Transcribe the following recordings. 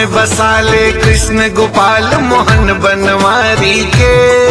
में बसाले कृष्ण गोपाल मोहन बनवारी के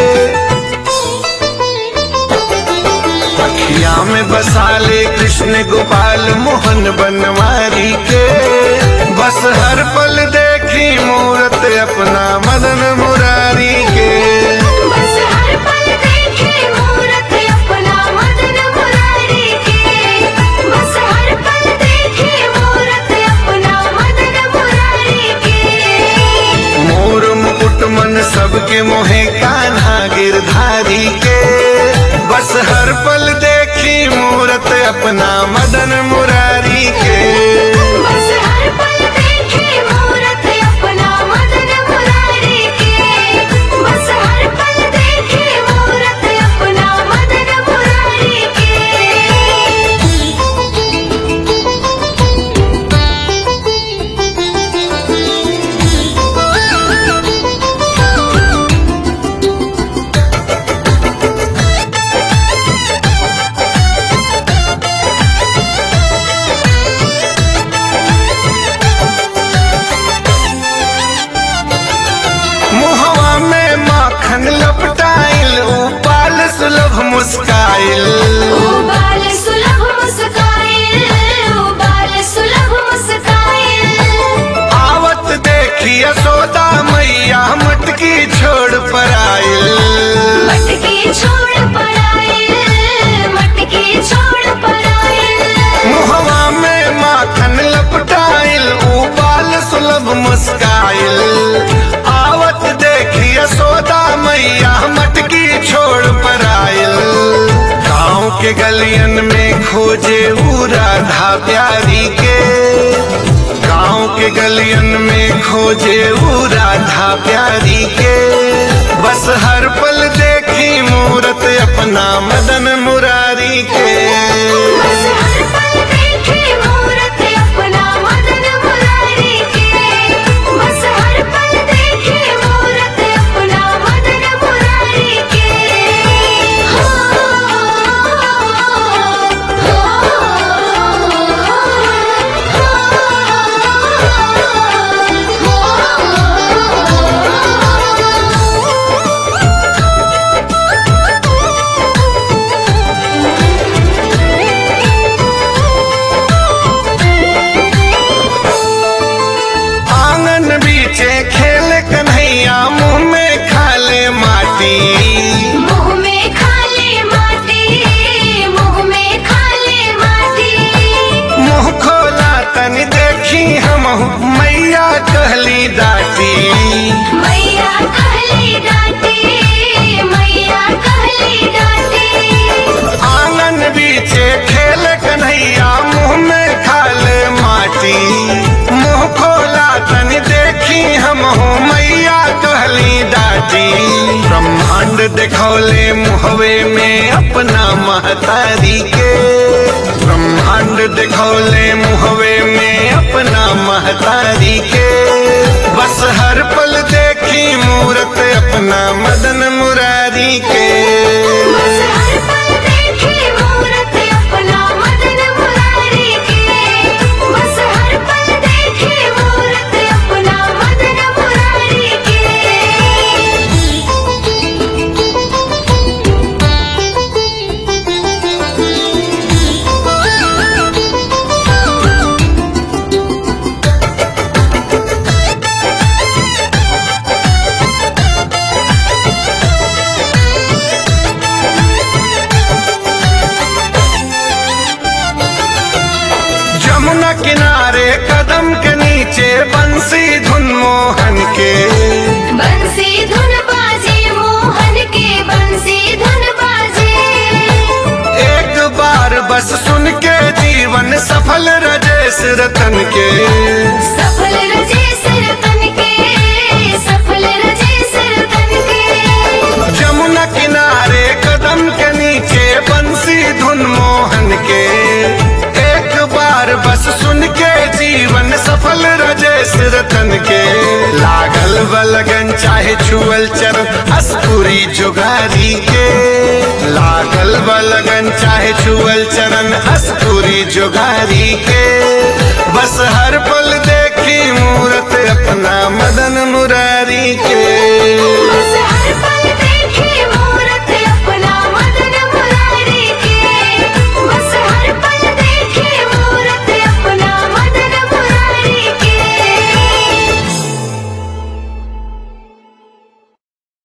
अखिया में बसाले कृष्ण गोपाल मोहन बनवारी के बस हर पल देखी मूरत अपना मदन मुरारी के बस हर पल देखे मूरत अपना मदन मुरारी के बस हर पल देखे मूरत अपना मदन मुरारी के मोर मुकुट मन सबके मोहे कान्हा गिरधारी के बस हर पल देखी मूरत अपना मदन मुरारी के बस हर पल देखे मूरत अपना मदन मुरारी के बस हर पल देखे मूरत अपना मदन मुरारी के मुहवा में माखन लपटाइल उपाल सुलभ मुस्काइल उबाल सुलभ मुस्काइल उबाल सुलभ मुस्काइल आवत देखी यशोदा मैया मटकी छोड़ पर आइल मटकी छोड़ पड़ाइल मटकी छोड़ पड़ाइल मुहवा में माखन लपटाइल उबाल सुलभ मुस्काइल आवत देखी यशोदा मैया मटकी छोड़ पर आइल गाँव के गलियन में खोजे ऊ राधा प्यारी के गाँव के गलियन में खोजे ऊ राधा प्यारी के बस हर पल देखी मूरत अपना मदन मुरारी के बस हर पल देखे मूरत अपना मदन मुरारी के बस हर पल देखे मूरत अपना मदन मुरारी के हो आंगन बीचे खेल कन्हैया मुंह में खाले माटी मुंह में खाले माटी मुंह में खाले माटी मुंह खोला तनी देखी हम मैया कहली डाटी मैया कहली डांटी मैया कहली डांटी आंगन बीचे खेल कन्हैया मुंह में खाले माटी मुंह खोला तनी देखी हम मैया कहली डाटी ब्रह्मांड देखौले मुहवे में अपना महतारी के ब्रह्मांड देखौले मुहवे में अपना महतारी के बस हर पल देखी मूरत अपना मदन मुरारी के बस हर पल देखे मूरत अपना मदन मुरारी के बस हर पल देखे मूरत अपना मदन मुरारी के जमुना किनारे कदम के नीचे बंसी धुन मोहन के बंसी धुन बाजे मोहन के बंसी धुन बाजे एक बार बस सुन के जीवन सफल रजेश रतन के सफल रजे सरतन के सफल रजे सरतन के जमुना किनारे कदम के नीचे बंसी धुन मोहन के एक बार बस सुन के जीवन सफल रजेश रतन के लागल बलगन चाहे छुअल चरण अस्पुरी जुगारी के लागल बलगन चाहे छुअल चरण अस्पुरी जुगारी के बस हर पल देखी मूरत अपना मदन मुरारी के बस